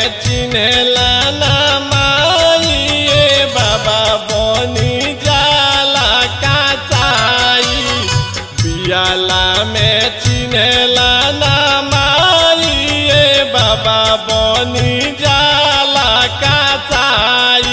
में चिन्हला ना माई बाबा बनी जाला काचाई पियाला में चिन्हला ना माई बाबा बनी जाला काचाई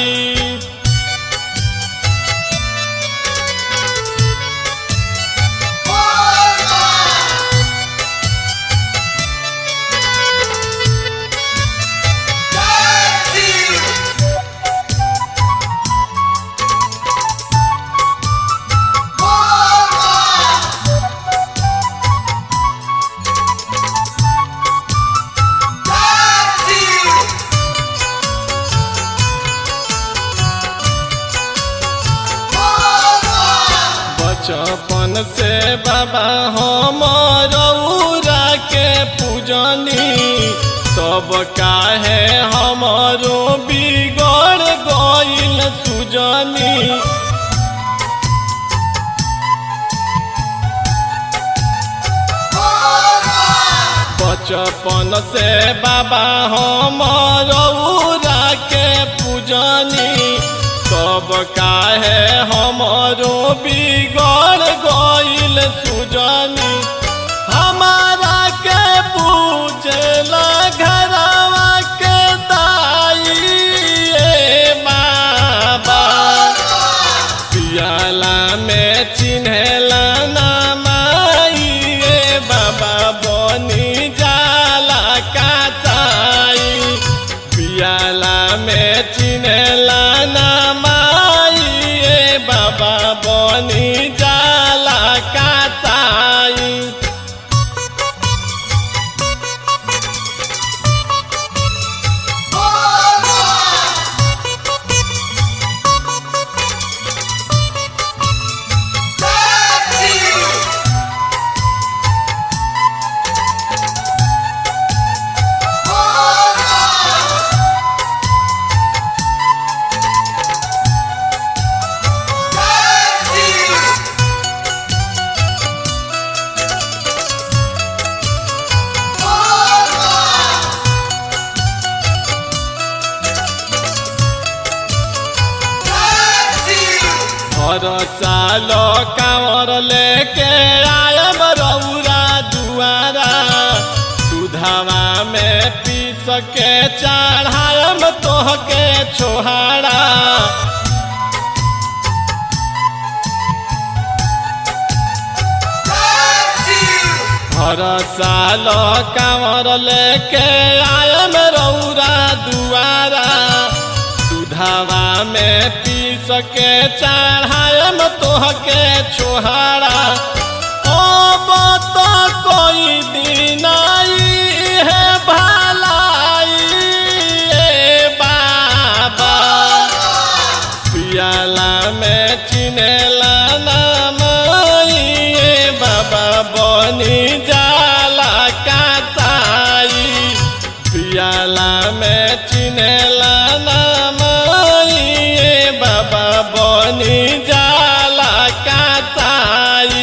बचपन से बाबा हम रौरा के पूजनी तब काहे हमरो बिगड़ गइल सुजनी बचपन से बाबा हम रौरा के पूजनी तब काहे हमरो बिगड़ गइल सुजनी हमारा के पूछला घरवा के दाई ए बाबा पियाला में चिन्हला ना माई ए बाबा बनी जाला काचाई पियाला में चिन्हला ना माई ए बाबा बनी जाला काचाई हर साल कांवर लेके आयब रौरा दुआरा दूधवा में पीस के चढ़ायम तोहके छोहारा हर साल कांवर लेके आयम रौरा दुआरा दूधवा में पीस के चढ़ायम तोहके छोहारा अब तो कोई दिन आई है भलाई ए बाबा पियाला में चिन्हला ना माई ए बाबा बनी जाला काचाई पियाला में चिन्हला ना माई ए बाबा बनी जाला काचाई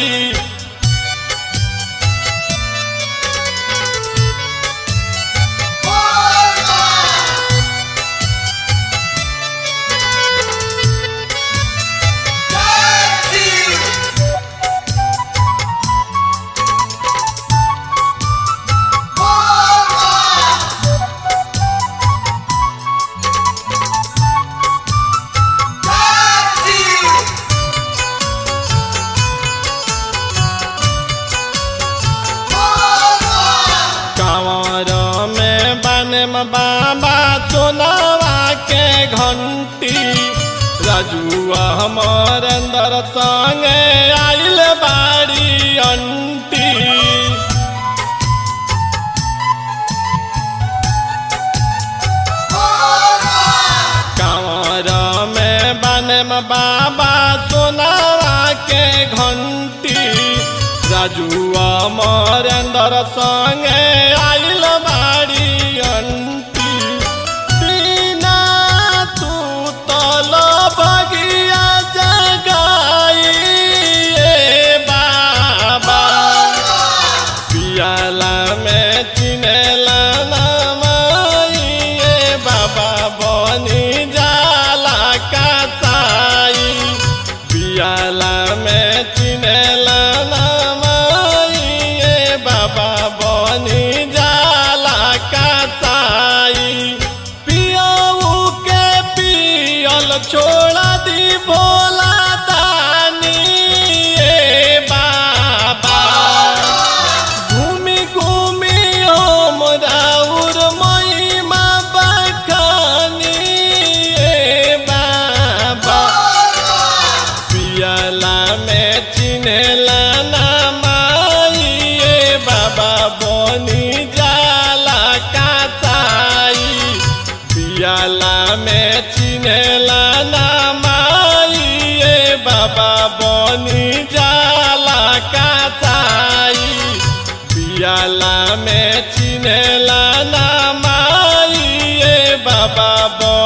कंवर में बने में बाबा सोनावा के घंटी रजुआ हमर अंदर संगे आइल बाड़ी अंटी कंवर में बने में बाबा सोनावा के घंटी राजुआ मोर अंदर संगे आइल बाड़ी अंटी बिना तू तल बगिया जगाई ए बाबा पियाला में चिनेला ना माई ए बाबा